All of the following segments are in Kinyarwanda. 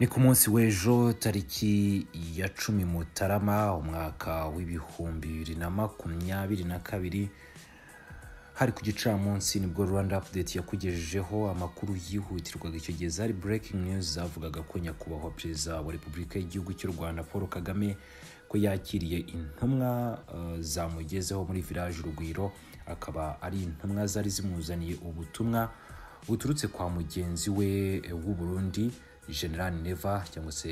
ni ku munsi w'ejo tariki ya cumi mutarama umwaka w'ibihumbi bibiri na makumyabiri na kabiri hari ku gicamunsi nibwo rwanda update yakugejejeho amakuru yihutirwaga icyo gihe zari breaking news zavugaga ko nyakubahwa perezida wa repubulika y'igihugu cy'u rwanda paul kagame ko yakiriye intumwa uh, zamugezeho muri village urugwiro akaba ari intumwa zari zimuzaniye ubutumwa buturutse kwa mugenzi we eh, w'u burundi general neva cyangwa se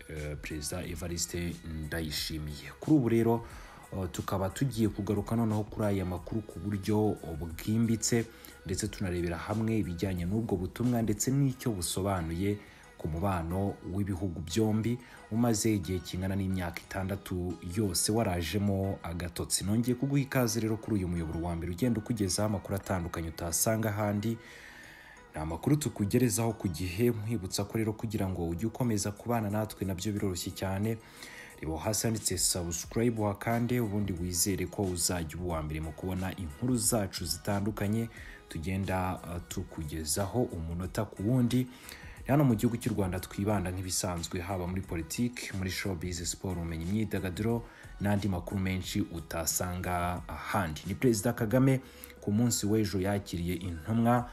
eh, perezida evariste ndayishimiye kuri ubu rero Uh, tukaba tugiye kugaruka noneho kuri aya makuru ku buryo bwimbitse ndetse tunarebera hamwe ibijyanye n'ubwo butumwa ndetse n'icyo busobanuye ku mubano w'ibihugu byombi umaze igihe kingana n'imyaka itandatu yose warajemo agatotsi nongeye kuguha ikaze rero kuri uyu muyoboro wa mbere ugenda ukugezaho amakuru atandukanye utasanga ahandi ni amakuru tukugerezaho ku gihe nkwibutsa ko rero kugira ngo ujye ukomeza kubana natwe nabyo biroroshye cyane reba hasi handitse subscribe wakande ubundi wizere ko uzajya uba uwa mbere mu kubona inkuru zacu zitandukanye tugenda uh, tukugezaho umunota ku wundi Ni hano mu gihugu cy'u rwanda twibanda nk'ibisanzwe haba muri politiki muri showbiz siporo ubumenyi imyidagaduro n'andi makuru menshi utasanga ahandi ni perezida kagame ku munsi w'ejo yakiriye intumwa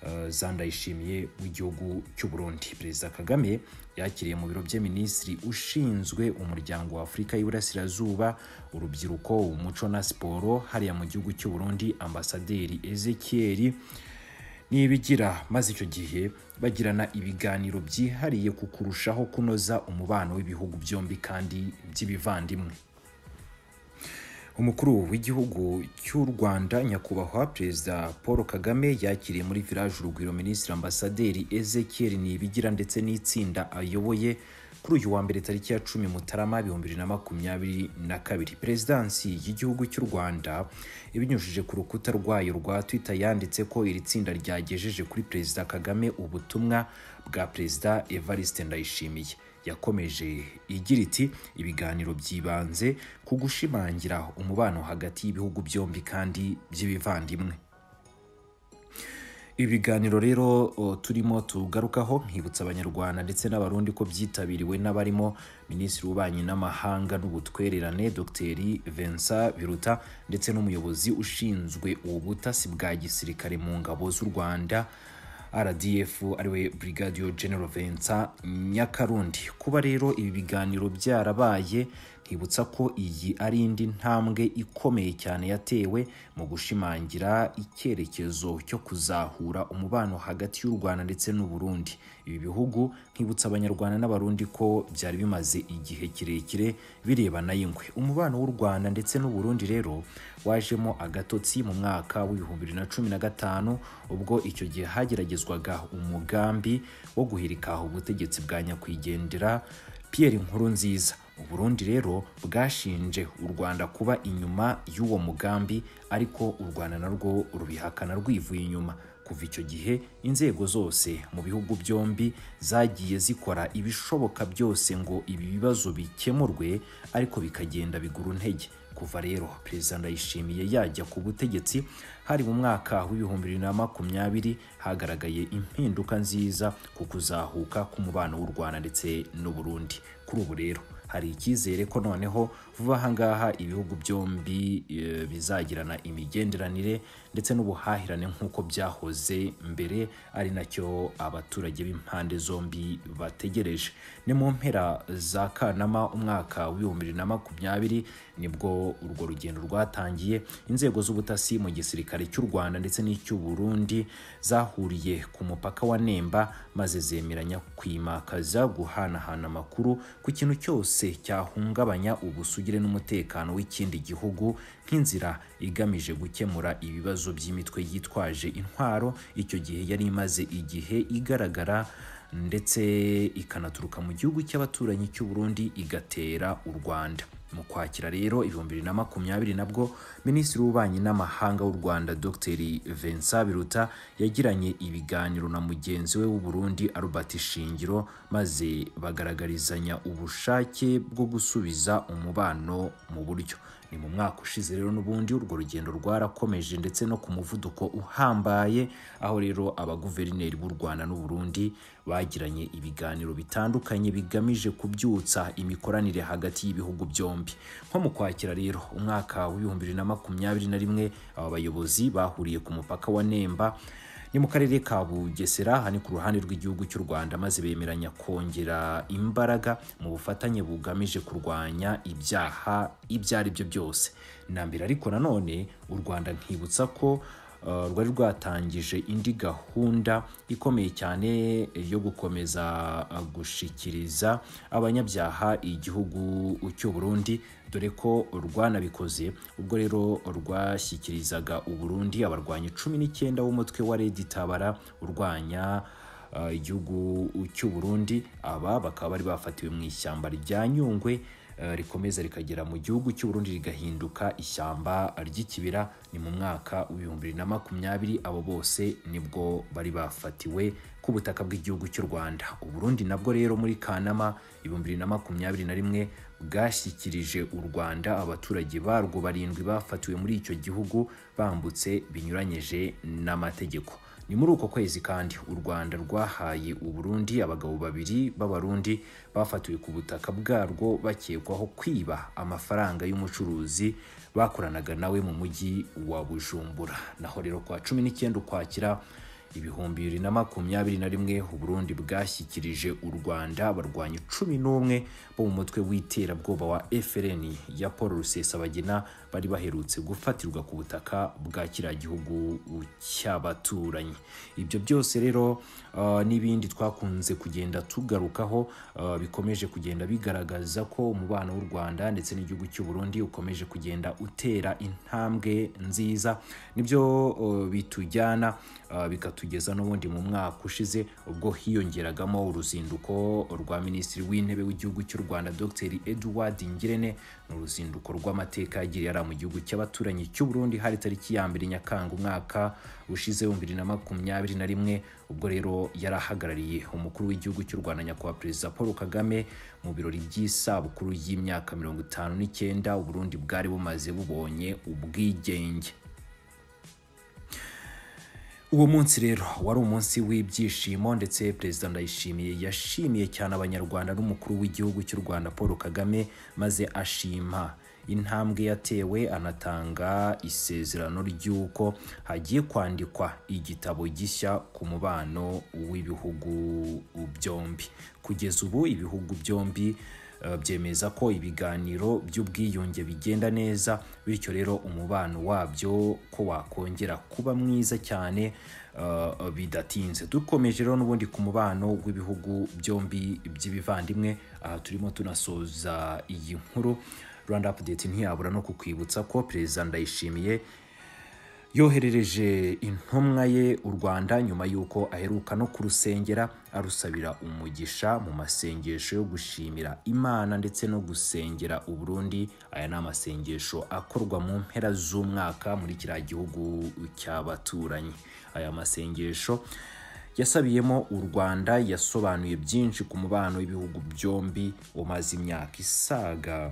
uh, za ndayishimiye w'igihugu cy'u burundi perezida kagame yakiriye mu biro bye minisitiri ushinzwe umuryango wa afurika y'iburasirazuba urubyiruko umuco na siporo hariya mu gihugu cy'u burundi ambasaderi ezekiel nibigira maze icyo gihe bagirana ibiganiro byihariye ku kurushaho kunoza umubano w'ibihugu byombi kandi by'ibivandimwe umukuru w'igihugu cy'u rwanda nyakubahwa perezida paul kagame yakiriye muri village urugwiro minisitiri ambasaderi ezekiel nibigira ndetse n'itsinda ayoboye kuri uyu wa mbere tariki ya cumi mutarama ibihumbi bibiri na makumyabiri na kabiri perezidansi y'igihugu cy'u rwanda ibinyujije ku rukuta rwayo rwa twitter yanditse ko iri tsinda ryagejeje kuri perezida kagame ubutumwa bwa perezida evariste ndayishimiye yakomeje igira iti ibiganiro byibanze ku gushimangira umubano hagati y'ibihugu byombi kandi by'ibivandimwe ibi biganiro rero o, turimo tugarukaho nkibutsa abanyarwanda ndetse n'abarundi ko byitabiriwe n'abarimo minisitiri w'ububanyi n'amahanga n'ubutwererane dr vincent biruta ndetse n'umuyobozi ushinzwe ubutasi bwa gisirikare mu ngabo z'u rwanda rdf ariwe brigadier general vincent nyakarundi kuba rero ibi biganiro byarabaye nkibutsa ko iyi ari indi ntambwe ikomeye cyane yatewe mu gushimangira icyerekezo cyo kuzahura umubano hagati y'u rwanda ndetse n'u burundi ibi bihugu nkibutsa abanyarwanda n'abarundi ko byari bimaze igihe kirekire birebana y'ingwe umubano w'u rwanda ndetse n'u burundi rero wajemo agatotsi mu mwaka w'ibihumbi bibiri na cumi na gatanu ubwo icyo gihe hageragezwaga umugambi wo guhirika ubutegetsi bwa nyakwigendera Pierre Nkurunziza Uburundi rero bwashinje u Rwanda kuba inyuma y'uwo mugambi ariko u Rwanda narwo rubihakana rwivuye inyuma kuva icyo gihe inzego zose mu bihugu byombi zagiye zikora ibishoboka byose ngo ibi bibazo bikemurwe ariko bikagenda bigura intege kuva rero perezida ndayishimiye yajya ku butegetsi hari mu mwaka w'ibihumbi bibiri na makumyabiri hagaragaye impinduka nziza ku kuzahuka k'umubano w'u rwanda ndetse n'u burundi kuri ubu rero hari icyizere ko noneho vuba aha ngaha ibihugu byombi e, bizagirana imigenderanire ndetse n'ubuhahirane nk'uko byahoze mbere ari nacyo abaturage b'impande zombi bategereje ni mu mpera za kanama umwaka w'ibihumbi bibiri na makumyabiri nibwo urwo rugendo rwatangiye inzego z'ubutasi mu gisirikare cy'u rwanda ndetse n'icy'u burundi zahuriye ku mupaka wa nemba maze zemeranya kwimakaza guhanahana amakuru ku kintu cyose cyahungabanya ubusugire n'umutekano w'ikindi gihugu nk'inzira igamije gukemura ibibazo by'imitwe yitwaje intwaro icyo gihe yari imaze igihe igaragara ndetse ikanaturuka mu gihugu cy'abaturanyi cy'u Burundi igatera u Rwanda mu kwakira rero ibihumbi bibiri na makumyabiri nabwo minisitiri w'ububanyi n'amahanga w'u rwanda dr vincent biruta yagiranye ibiganiro na mugenzi we w'u Burundi albert shingiro maze bagaragarizanya ubushake bwo gusubiza umubano mu buryo ni mu mwaka ushize rero n'ubundi urwo rugendo rwarakomeje ndetse no ku muvuduko uhambaye aho rero abaguverineri b'u Rwanda n'u Burundi bagiranye ibiganiro bitandukanye bigamije kubyutsa imikoranire hagati y'ibihugu byombi nko mu kwakira rero umwaka w'ibihumbi bibiri na makumyabiri na rimwe aba bayobozi bahuriye ku mupaka wa Nemba ni mu karere ka bugesera hani ku ruhande rw'igihugu cy'u rwanda maze bemeranya kongera imbaraga mu bufatanye bugamije kurwanya ibyaha ibyo ari byo byose nambere ariko nanone u rwanda nkibutsa ko uh, rwari rwatangije indi gahunda ikomeye cyane yo gukomeza uh, gushikiriza abanyabyaha igihugu cy'u burundi dore ko rwanabikoze ubwo rero rwashyikirizaga uburundi abarwanyi cumi n'icyenda b'umutwe wa redi tabara urwanya uh, igihugu cy'u burundi aba bakaba bari bafatiwe mu ishyamba rya nyungwe uh, rikomeza rikagera mu gihugu cy'u Burundi rigahinduka ishyamba ry'ikibira ni mu mwaka w'ibihumbi bibiri na makumyabiri abo bose nibwo bari bafatiwe ku butaka bw'igihugu cy'u Rwanda u Burundi nabwo rero muri Kanama ibihumbi bibiri na makumyabiri na rimwe bwashyikirije u Rwanda abaturage barwo barindwi bafatiwe muri icyo gihugu bambutse binyuranyije n'amategeko ni muri uko kwezi kandi u Rwanda rwahaye u Burundi abagabo babiri b'abarundi bafatiwe ku butaka bwarwo bakekwaho kwiba amafaranga y'umucuruzi bakoranaga nawe mu mujyi wa Bujumbura naho rero kwa cumi n'icyenda ukwakira ibihumbi bibiri na makumyabiri na rimwe uburundi bwashyikirije u rwanda abarwanyi cumi n'umwe bo mu mutwe w'iterabwoba wa frn ya paul rusesabagina bari baherutse gufatirwa ku butaka bwa kiriya gihugu cy'abaturanyi ibyo byose rero uh, n'ibindi twakunze kugenda tugarukaho uh, bikomeje kugenda bigaragaza ko umubano w'u rwanda ndetse n'igihugu cy'u burundi ukomeje kugenda utera intambwe nziza nibyo uh, bitujyana uh, bikatu tugeza n'ubundi mu mwaka ushize ubwo hiyongeragamo uruzinduko rwa minisitiri w'intebe w'igihugu cy'u Rwanda Dr Edward Ngirente ni uruzinduko rw'amateka yagiriye ari mu gihugu cy'abaturanyi cy'u Burundi hari tariki ya mbere Nyakanga umwaka ushize bibiri na makumyabiri na rimwe ubwo rero yarahagarariye umukuru w'igihugu cy'u Rwanda nyakubahwa perezida Paul Kagame mu birori by'isabukuru y'imyaka mirongo itanu n'icyenda Uburundi bwari bumaze bubonye ubwigenge uwo munsi rero wari umunsi w'ibyishimo ndetse perezida ndayishimiye yashimiye cyane abanyarwanda n'umukuru w'igihugu cy'u rwanda paul kagame maze ashima intambwe yatewe anatanga isezerano ry'uko hagiye kwandikwa igitabo gishya ku mubano w'ibihugu byombi kugeza ubu ibihugu byombi byemeza ko ibiganiro by'ubwiyunge bigenda neza bityo rero umubano wabyo ko wakongera kuba mwiza cyane bidatinze dukomeje rero n'ubundi ku mubano w'ibihugu byombi by'ibivandimwe aha turimo tunasoza iyi nkuru rwanda apudeti ntiyabura no kukwibutsa ko perezida ndayishimiye yoherereje intumwa ye u rwanda nyuma y'uko aheruka no kurusengera arusabira umugisha mu masengesho yo gushimira imana ndetse no gusengera u Burundi aya ni amasengesho akorwa mu mpera z'umwaka muri kiriya gihugu cy'abaturanyi aya masengesho yasabiyemo u rwanda yasobanuye byinshi ku mubano w'ibihugu byombi umaze imyaka isaga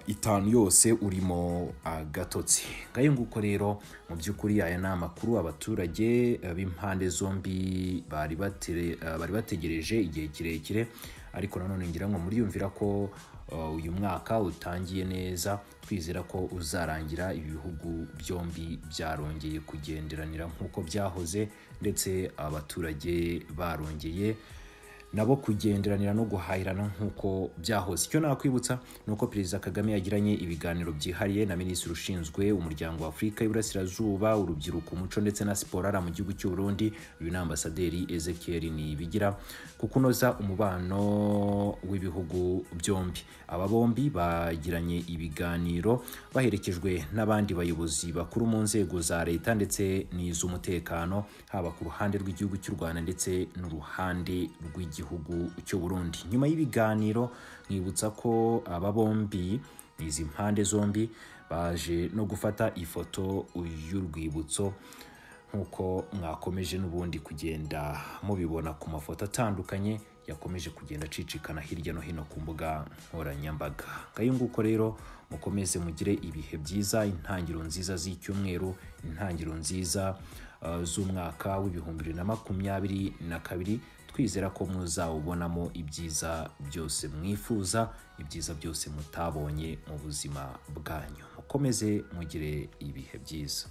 itanu yose urimo agatotsi ngayo nguko rero mu by'ukuri aya ni amakuru abaturage b'impande zombi bari bategereje igihe kirekire ariko nanone ngira ngo muriyumvira ko uyu mwaka utangiye neza twizera ko uzarangira ibihugu byombi byarongeye kugenderanira nk'uko byahoze ndetse abaturage barongeye nabo kugenderanira no guhahirana nk'uko byahoze icyo nakwibutsa ni uko perezida kagame yagiranye ibiganiro byihariye na minisitiri ushinzwe umuryango wa afurika y'uburasirazuba urubyiruko umuco ndetse na siporo ari mu gihugu cy'u Burundi uyu ni ambasaderi ezekiel nibigira ku kunoza umubano w'ibihugu byombi aba bombi bagiranye ibiganiro baherekejwe n'abandi bayobozi bakuru mu nzego za leta ndetse n'iz'umutekano haba ku ruhande rw'igihugu cy'u rwanda ndetse n'uruhande rw'igihugu igihugu cy'u Burundi nyuma y'ibiganiro mwibutsa ko aba bombi izi mpande zombi baje no gufata ifoto y'urwibutso nk'uko mwakomeje n'ubundi kugenda mubibona ku mafoto atandukanye yakomeje kugenda acicikana hirya no hino ku mbuga nkoranyambaga ngayo nguko rero mukomeze mugire ibihe byiza intangiriro nziza z'icyumweru intangiriro nziza uh, z'umwaka w'ibihumbi bibiri na makumyabiri na kabiri twizera ko muzawubonamo ibyiza byose mwifuza ibyiza byose mutabonye mu buzima bwanyu mukomeze mugire ibihe byiza